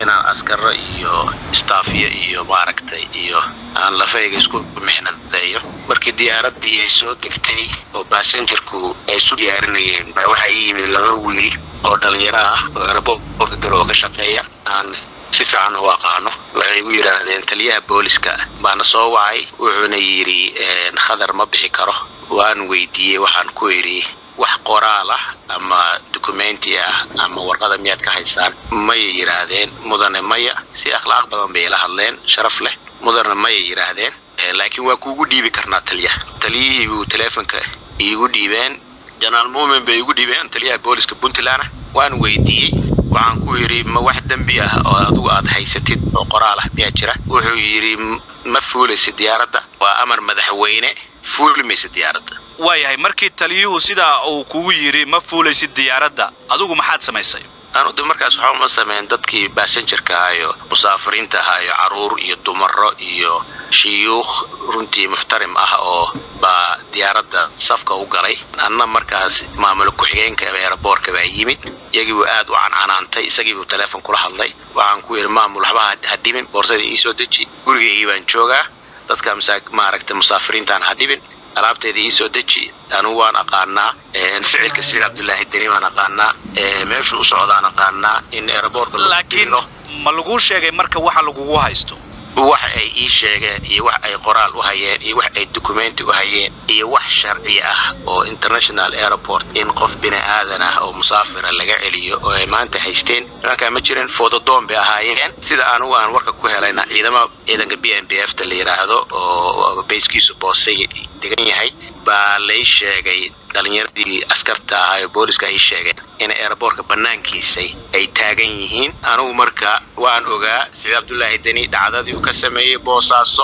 inaan askaro iyo staafyo iyo maaragtay iyo aan lafayga isku mixnadeeyo markii diyaaradii ay soo degtay oo baasenjarku ay isu diyaarinayeen baa waxaa ii yimid laba wiil oo dhalinyaro ah oo eraboorka garowe ka shaqeeya aan si fiican u aqaano waxay igu yidhaahdeen taliyaha booliska baana soo wacay wuxuuna yidhi khadar ma bixi karo waan weydiiyey waxaan ku idhi wax qoraal ah ama dukumenti ah ama warqada miyaad ka haysaan mayay yidhaahdeen mudane maya si akhlaaq badan bay ila hadleen sharaf leh mudane mayay yidhaahdeen laakiin waa kuugu dhiibi karnaa taliyaha taliyihii buu teleefonka iigu dhiibeen janaal muumin bay igu dhiibeen taliyaha booliska puntland waan weydiiyey waxaan ku yidhi ma wax dembi ah oo adigu aad haysatid oo qoraal ah miyaa jira wuxuu yidhi ma fuulaysa diyaaradda waa amar madaxweyne fuuli maysa diyaaradda waayahay markii taliyuhu sidaa uu kugu yidhi ma fuulaysid diyaaradda adigu maxaad samaysay anu de markaas waxaa uma sameyn dadkii baasenjarka ahaa iyo musaafiriinta ahaa iyo caruur iyo dumaro iyo shiyuukh runtii muxtarim ah oo baa diyaaradda safka u galay anna markaas maamul ku-xigeenka eeraboorka baa yimid iyagiibuu aad u cancanaantay isagiibuu teleefon kula hadlay waxaan ku yidhi maamul waxba ha dhibin boorsada iisoo deji gurigaygii baan joogaa dadka maaragta musaafiriintaan ha dhibin alaabteeda iisoo deji anugu waan aqaanaa ficilka siciid cabdulaahi deni waan aqaanaa meeshuu u socdaan aqaanaa in eeraboorka laakiin ma laguu sheegay marka waxa lagugu haysto wax ay ii sheegeen iyo wax ay qoraal u hayeen iyo wax ay dukumenti u hayeen iyo wax sharci ah oo international airport in qof bini aadan ah oo musaafira laga celiyo oo ay maanta haysteen nimankaa ma jirin fododoon bay ahaayeen sida anugu aan warka ku helayna ciidama ciidanka b m b f ta la yidhaahdo oo bayskiisu boosay degan yahay baa lay sheegay dhalinyaradii askarta ahaa ee booliska ay sheegeen in eeraboorka bannaankiisay ay taagan yihiin anugu marka waan ogaa siciid cabdulaahi deni dhacdadii uu ka sameeyey boosaaso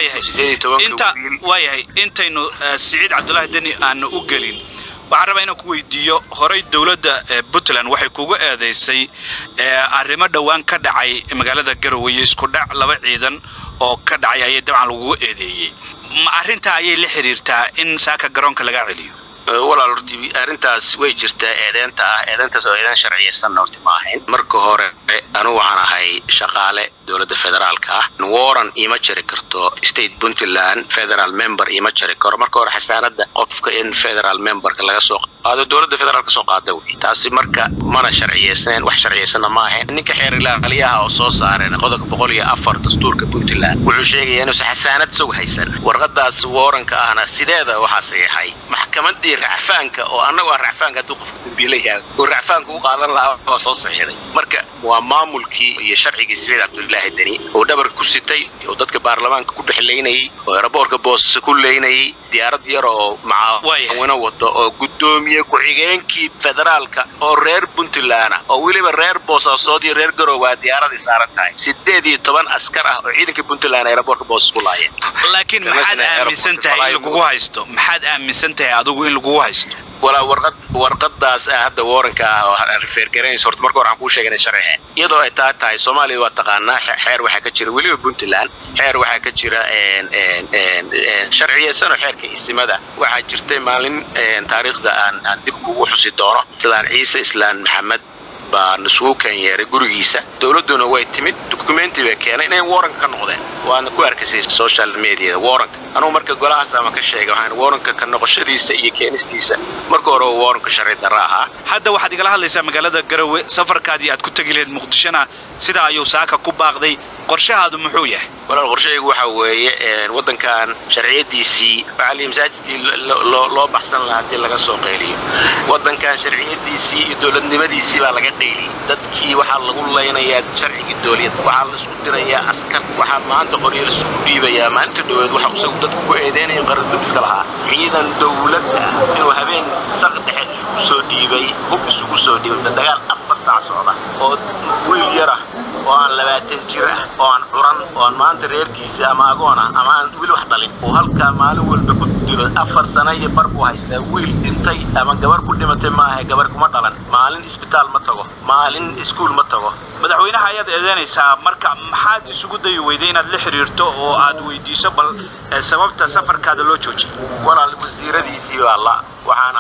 waayahay intaynu siciid cabdulaahi deni aanu u gelin waxaan rabaa inaan ku weydiiyo horay dowladda puntland waxay kugu eedaysay arrimo dhowaan ka dhacay magaalada garowe iyo isku dhac laba ciidan oo ka dhacay ayay dabcan lagugu eedeeyey ma arrintaa ayay la xidhiirtaa in saaka garoonka laga celiyo walaal horti arrintaas way jirtaa eedeenta ah eedeentaas oo eedeen sharciyaysan horti ma ahayn marka hore anugu waxaan ahay shaqaale dowladda federaalka ah waran iima jari karto state puntland federal member iima jari karo marka hore xasaanada qofka in federal memberka laga soo qaado dowladda federaalk soo qaada wey taasi marka mana sharciyaysneen wax sharciyaysanna ma ahayn ninka xeer ilaaliyaha oo soo saareen qodobka boqol iyo afar dastuurka puntland wuxuu sheegaya inuusan xasaanad isagu haysan warqadaas waranka ahna sideeda waxaa saxiixay maxkamadii racfaanka oo annagu aan racfaanka hadduu qofka dambiila yahay oo racfaanka u qaadan lahaa waa soo saxiixday marka waa maamulkii iyo sharcigii siciid cabdulaahi deni oo dhabarka ku sitay oo dadka baarlamaanka ku dhexlaynayay oo eraboorka boosasa ku leynayay diyaarad yar oo macaawino wado oo guddoomiye ku-xigeenkii federaalka oo reer puntland ah oo weliba reer boosaasood iyo reer garoowa diyaaradii saaran tahay sideed iyo toban askar ah oo ciidanka puntland eraboorka boosas ku laayeen laakiin maxaad aaminsan tahay in lagugu haysto maxaad aaminsan tahay adigu in lagugu haysto walaa warqad warqadaas ah hadda waranka ah oo refergaraynaysa horta marka hore aan kuu sheegana sharci iyadoo ay taa tahay soomaaliya waa taqaanaa xeer waxaa ka jira weliba puntland xeer waxaa ka jira sharciyeysanoo xeerka isimada waxaa jirtay maalin taariikhda aan aan dib kugu xusi doono sidaan ciise islaan maxamed baa nasugu keenyeeray gurigiisa dowladduna way timid dukumenti bay keenay inay waranka ka noqdeen waadna ku arkaysay social mediada waranka anugu marka golahaas ama ka sheegay waxaan waranka ka noqoshadiisa iyo keenistiisa marka hore oo waranka sharci darra ahaa hadda waxaad igala hadlaysaa magaalada garowe safarkaadii aad ku tegi lahayd muqdishona sidaa ayuu saaka ku baaqday qorshahaadu muxuu yahay walaal qorshahaygu waxa weeye waddankan sharciyadiisii waxaa masaajidkii loo baxsan lahaa haddii laga soo qayliyo waddankan sharciyadiisii iyo dowladnimadiisii baa laga qayliyey dadkii waxaa lagu laynayaa sharcigii dowliyad waxaa laisku dirayaa askar waxaa maanta qoryo laisugu dhiibayaa maalinta dhoweed waxa isagu dadku ku eedeynaya qarandubiska lahaa ciidan dowladda inuu habeen saq dhexe isugu soo dhiibay hub isugu soo dhiibay dagaal afar saac socda oo wiil yar ah oo aan labaatan jir ah oo aan curan oo aan maanta reerkiisa ama agoon ah ama aan wiil wax dhalin oo halkaa maalin walba ku dilo afar sano iyo bar buu haystaa wiil dhintay ama gabar ku dhimatay maaha gabar kuma dhalan maalin isbitaal ma tago maalin iskuul ma tago madaxweynaha ayaad eedeynaysaa marka maxaad isugu dayi weyday inaad la xidhiirto oo aad weydiiso bal sababta safarkaada loo joojiyay walaal wasiiradiisii baa la waxaan aragnay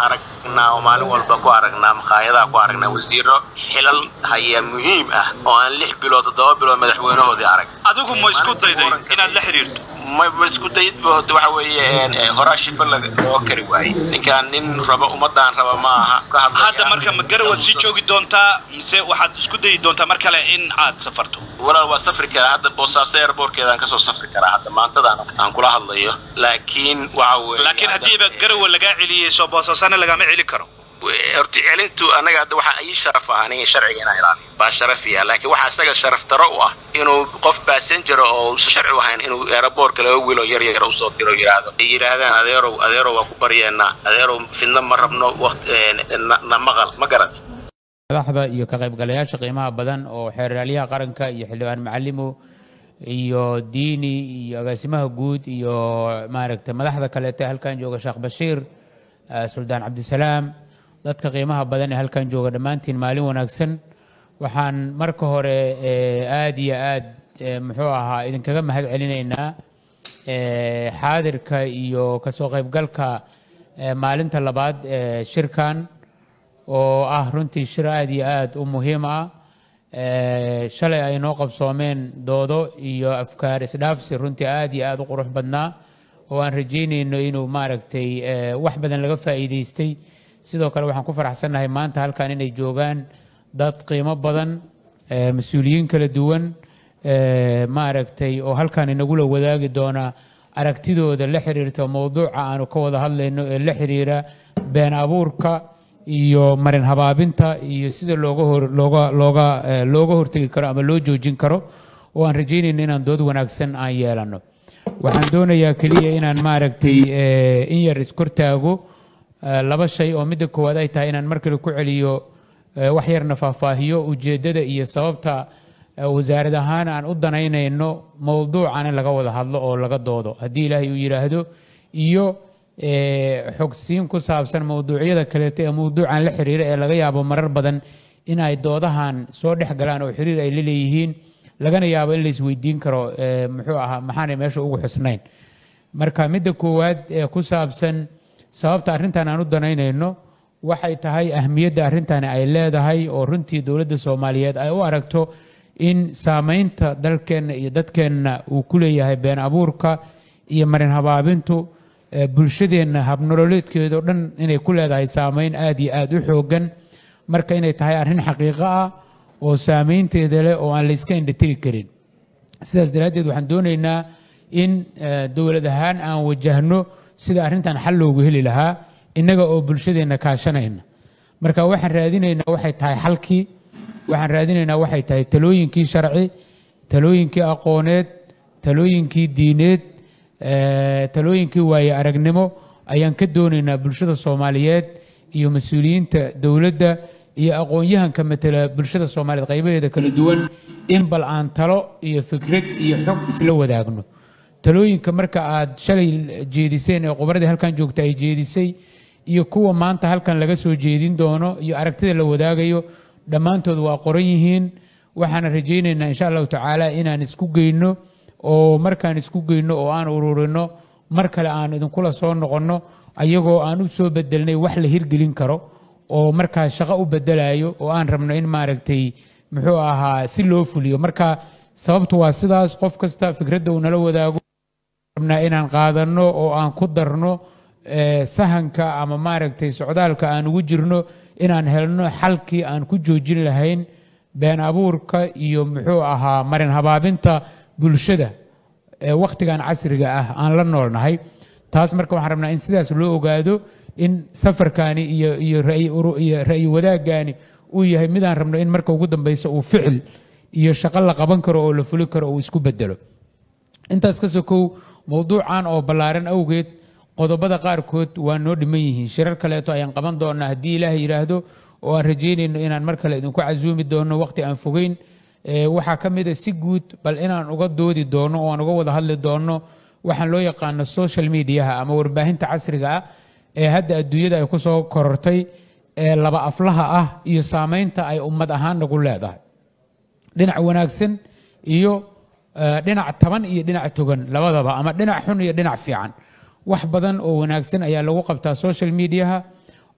aragnaa oo maalin walba ku aragnaa makhaayadaha ku aragnaa wasiiro xilal haya muhiim ah oo aan lix bilood toddoba bilood madaxweynahoodii arag adigu ma isku dayday inaad la xidhiirto ma ma isku dayidbood waxa weeye horaa shifa loo kari waayey ninkaan nin raba ummadaan raba ma aha ka hadlaya hadda marka ma garawaad sii joogi doontaa mise waxaad isku dayi doontaa mar kale in aad safarto walaal waa safri karaa hadda boosaaso airbortkeedaan kasoo safri karaa hadda maantadan aan kula hadlayo laakiin waxa weeye laakiin haddiiba garawa lagaa celiyey soo boosaasana lagama celin karo horta celintu annaga hadda waxaa ii sharaf ah aniga sharciga inaan ilaaliyo baa sharafiya laakiin waxaa isaga sharaf daro u ah inuu qof passenger oo uusan sharci u ahayn inuu aeroboortka laga wilo yar yar usoo diro yidhaahdo ay yidhaahdaan adeerow adeerow waa ku baryeenaa adeerow fidna ma rabno na maqal ma garat madaxda iyo ka qaybgalayaasha qiimaha badan oo xeeraalyaha qaranka iyo xildhibaan macalimo iyo diini iyo agaasimaha guud iyo maaragtay madaxda kaleete halkan jooga sheekh bashiir suldaan cabdisalaam dadka qiimaha badan ee halkan jooga dhammaantiin maalin wanaagsan waxaan marka hore aad iyo aad muxuu ahaa idinkaga mahad celinaynaa xaadirka iyo kasoo qaybgalka maalinta labaad ee shirkan oo ah runtii shir aad iyo aad u muhiim ah shalay ay noo qabsoomeen doodo iyo afkaar isdhaafsi runtii aad iyo aad u qurux badnaa oo aan rajaynayno inuu maaragtay wax badan laga faa'iidaystay sidoo kale waxaan ku faraxsannahay maanta halkan inay joogaan dad qiimo badan mas-uuliyiin kala duwan maaragtay oo halkan inagula wadaagi doona aragtidooda la xiriirta mowduuca aanu ka wada hadlayno ee la xiriira been abuurka iyo marin habaabinta iyo sida looga hor looga looga looga hortegi karo ama loo joojin karo oo aan rajaynayno inaan dood wanaagsan aan yeelano waxaan doonayaa keliya inaan maaragtay in yar iskortaago laba shay oo midda koowaad ay tahay inaan mar kale ku celiyo wax yarna faahfaahiyo ujeeddada iyo sababta wasaarad ahaan aan u danaynayno mowduucan in laga wada hadlo oo laga doodo haddii ilaahay uu yidhaahdo iyo xogsiin ku saabsan mowduucyada kaleeto ee mowduucan la xiriira ee laga yaabo marar badan in ay doodahan soo dhex galaan oo xiriir ay la leeyihiin lagana yaabo in la isweydiin karo muxuu ahaa maxaanay meesha ugu xusnayn marka midda koowaad ee ku saabsan sababta arrintan aan u danaynayno waxay tahay ahmiyadda arrintani ay leedahay oo runtii dowladda soomaaliyeed ay u aragto in saamaynta dalkeenna iyo dadkeenna uu ku leeyahay been abuurka iyo marin habaabintu bulshadeenna habnololeedkeeda o dhan inay ku leedahay saamayn aad iyo aad u xooggan marka inay tahay arrin xaqiiqo ah oo saamaynteeda leh oo aan la iska indhatiri karin sidaas daraaddeed waxaan doonaynaa in dowlad ahaan aan wajahno sida arrintan xal loogu heli lahaa innaga oo bulshadeenna kaashanayna marka waxaan raadinaynaa waxay tahay xalkii waxaan raadinaynaa waxay tahay talooyinkii sharci talooyinkii aqooneed talooyinkii diineed talooyinkii waaye aragnimo ayaan ka doonaynaa bulshada soomaaliyeed iyo mas-uuliyiinta dowladda iyo aqoon-yahanka matala bulshada soomaaliyeed qaybaheeda kala duwan in bal aan talo iyo fikrad iyo xog isla wadaagno talooyinka marka aad shalay jeediseen ee khubradii halkan joogta ay jeedisay iyo kuwa maanta halkan laga soo jeedin doono iyo aragtida la wadaagayo dhammaantood waa qoran yihiin waxaana rajaynaynaa insha allahu tacaala inaan isku geyno oo markaan isku geyno oo aan ururino mar kale aan idinkula soo noqonno ayagoo aan u soo bedelnay wax la hirgelin karo oo markaas shaqo u bedelayo oo aan rabno in maaragtay muxuu ahaa si loo fuliyo marka sababtu waa sidaas qof kasta fikradda uu nala wadaago rabnaa inaan qaadanno oo aan ku darno sahanka ama maaragtay socdaalka aan ugu jirno inaan helno xalkii aan ku joojin lahayn been abuurka iyo muxuu ahaa marin habaabinta bulshada ee wakhtigan casriga ah aan la noolnahay taas marka waxaan rabnaa in sidaas loo ogaado in safarkani iyo iyo iyo ra'yi wadaagani uu yahay midaan rabno in marka ugu dambeysa uu ficil iyo shaqo la qaban karo oo la fuli karo uu isku bedelo intaas ka sokow mowduucan oo ballaaran awgeed qodobada qaarkood waa noo dhiman yihiin shirar kaleeto ayaan qaban doonaa haddii ilaahay yidhaahdo oo aan rajaynayno inaan mar kale idinku casuumi doono waqti aan fogeyn waxaa ka mid a si guud bal inaan uga doodi doono oo aan uga wada hadli doono waxaan loo yaqaano social mediaha ama warbaahinta casriga ah ee hadda adduunyada ay ku soo korortay ee laba aflaha ah iyo saamaynta ay ummad ahaan nagu leedahay dhinac wanaagsan iyo dhinac taban iyo dhinac togan labadaba ama dhinac xun iyo dhinac fiican wax badan oo wanaagsan ayaa lagu qabtaa social mediaha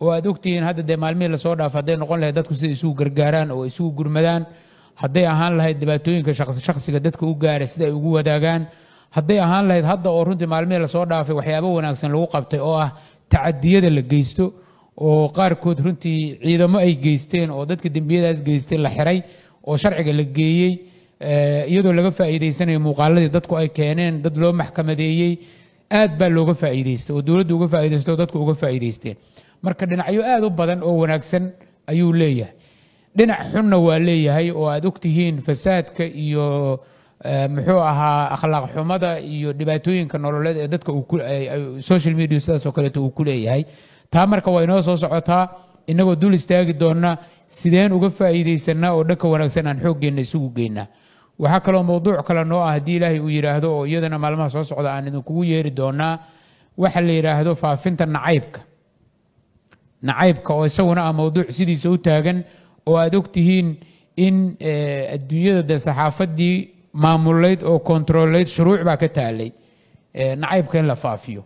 oo aad ogtihiin hadda dee maalmihii lasoo dhaaf hadday noqon lahayd dadku sida isugu gargaaraan oo isugu gurmadaan hadday ahaan lahayd dhibaatooyinka shakhsiga dadka u gaara sida ay ugu wadaagaan hadday ahaan lahayd hadda oo runtii maalmihii lasoo dhaafay waxyaabo wanaagsan lagu qabtay oo ah tacadiyada la geysto oo qaarkood runtii ciidamo ay geysteen oo dadka dembiyadaas geystay la xiray oo sharciga la geeyey iyadoo laga faa'iidaysanayo muuqaaladii dadku ay keeneen dad loo maxkamadeeyey aad baa looga faa'iidaystay oo dowladdu uga faa'iidaystay oo dadku uga faa'iidaysteen marka dhinacyo aad u badan oo wanaagsan ayuu leeyahay dhinac xunna waa leeyahay oo aad ogtihiin fasaadka iyo muxuu ahaa akhlaaq xumada iyo dhibaatooyinka nololeed ee dadka social media sidaas oo kaleeto uu ku leeyahay taa marka waa inoo soo socotaa inagoo dul istaagi doona sideen uga faa'iidaysanaa oo dhanka wanaagsan aan xooggeenna isugu geynaa waxaa kaloo mowduuc kale noo ah haddii ilaahay uu yidhaahdo oo iyadana maalmaha soo socda aan idinkugu yeeri doonaa waxa la yidhaahdo faafinta nacaybka nacaybka oo isaguna ah mowduuc sidiisa u taagan oo aad ogtihiin in adduunyada dee saxaafadii maamulayd oo kontroolayd shuruuc baa ka taalay nacaybka in la faafiyo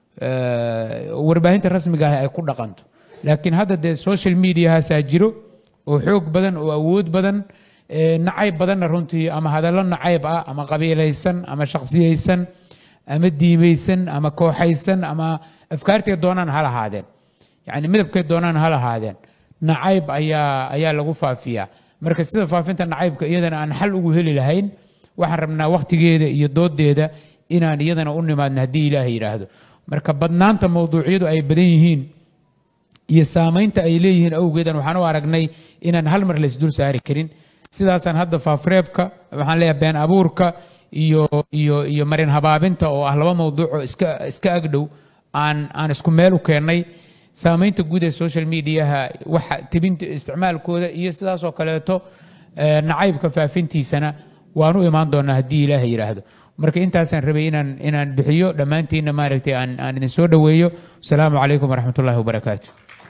warbaahinta rasmiga ah ay ku dhaqanto laakiin hadda dee social mediahaasaa jiro oo xoog badan oo awood badan nacayb badanna runtii ama hadallo nacayb ah ama qabiilaysan ama shaksiyaysan ama diimaysan ama kooxaysan ama afkaartay doonaan ha lahaadeen yacni midabkay doonaan ha lahaadeen nacayb ayaa ayaa lagu faafiyaa marka sida faafinta nacaybka iyadana aan xal ugu heli lahayn waxaan rabnaa wakhtigeeda iyo doodeeda inaan iyadana u nimaadno haddii ilaahay yidhaahdo marka badnaanta mowduucyadu ay badan yihiin iyo saamaynta ay leeyihiin awgeedan waxaan u aragnay inaan hal mar laysdul saari karin sidaasaan hadda faafreebka waxaan leeyahay been abuurka iyo iyo iyo marin habaabinta oo ah laba mowduucoo iska iska agdhow aan aan isku meel u keennay saamaynta guud ee social mediaha waxa tebinta isticmaalkooda iyo sidaasoo kaleeto nacaybka faafintiisana waan u imaan doonaa haddii ilaahay yidhaahdo marka intaasaan rabay inaan inaan bixiyo dhammaantiinna maaragtay aan aan idin soo dhoweeyo asalaamu calaykum waraxmat ullahi wabarakaatu